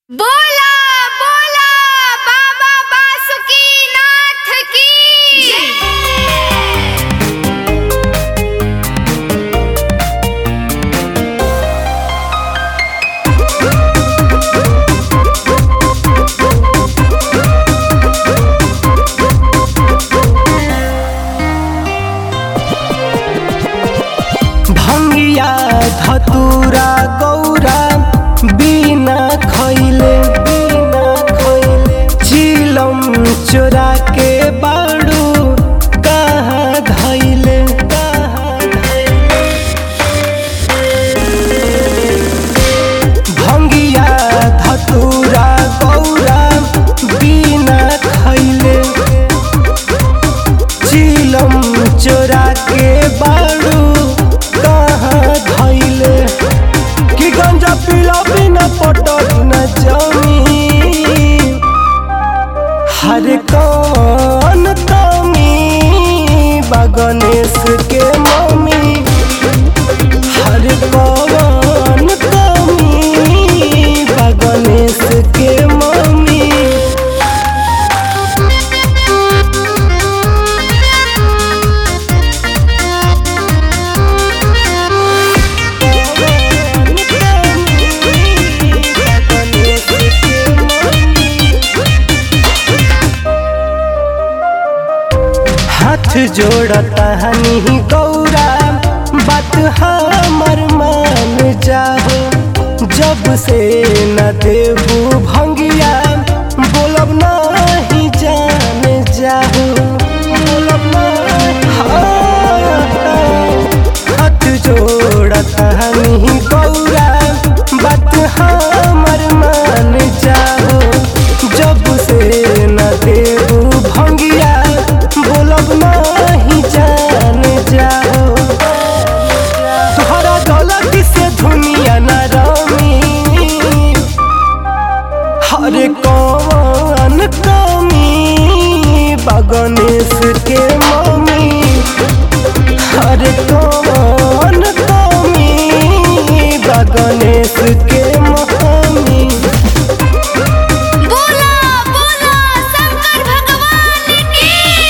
बोला बोला बाबा बासुकीनाथ की भंगिया धतूरा गौरा बिना खैले बिना खैले चिलम चोरा के बाड़ू कहाँ धैले कहाँ धैले भंगिया धतूरा गौरा बिना खैले चिलम चोरा के बाड़ू कहाँ धैले कि गंजा पीला बिना पटल न जमी हर कौन तमी बगनेश के मम्मी हर कौन तमी बगनेश के मम्मी हाथ जोड़ता हनी गौरा बात हमर मान जाहो जब से न देबू भंगिया बोलब नहीं जान जाहो बोलब नहीं हाथ जोड़ता हनी गौरा बात हमर मान जाहो जब से न देबू भंगिया बोलब नहीं जान जाओ तोहरा गलती से दुनिया न रमी हर कौन कमी बगनेश के मम्मी हर कौन कमी बगनेश के मम्मी बोला बोला शंकर भगवान की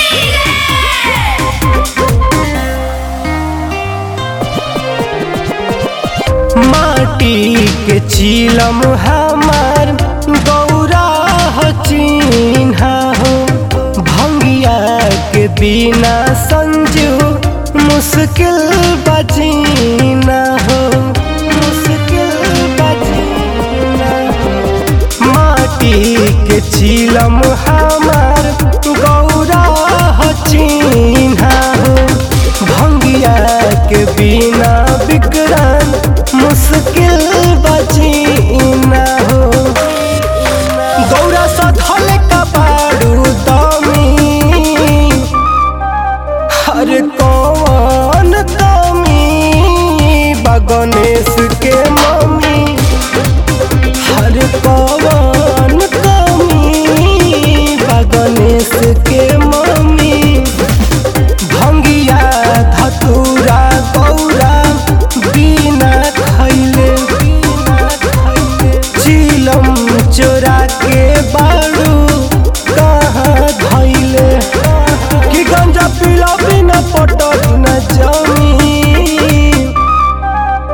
माटी के चीलम हमार गौरा हो चिन्हा हो भंगिया के बिना संजू मुश्किल बजीना हो मुश्किल बजीना हो माटी के चीलम हमार गौरा हो चिन्हा हो भंगिया के बिना बिकरान मुश्किल बजीना हो गौरा सधल का बारू दमी हर कौन दमी बगनेश के मम्मी हर कौन कमी बगनेश के मम्मी भंगिया धतूरा गौरा बिना खैले बिना खैले चिलम चोरा के बाड़ू कहाँ धैले कि गंजा पीला बिना पटल न जमी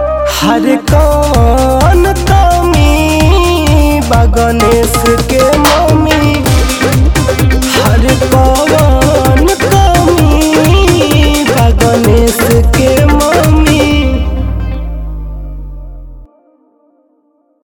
हर कौन तमी बगनेश के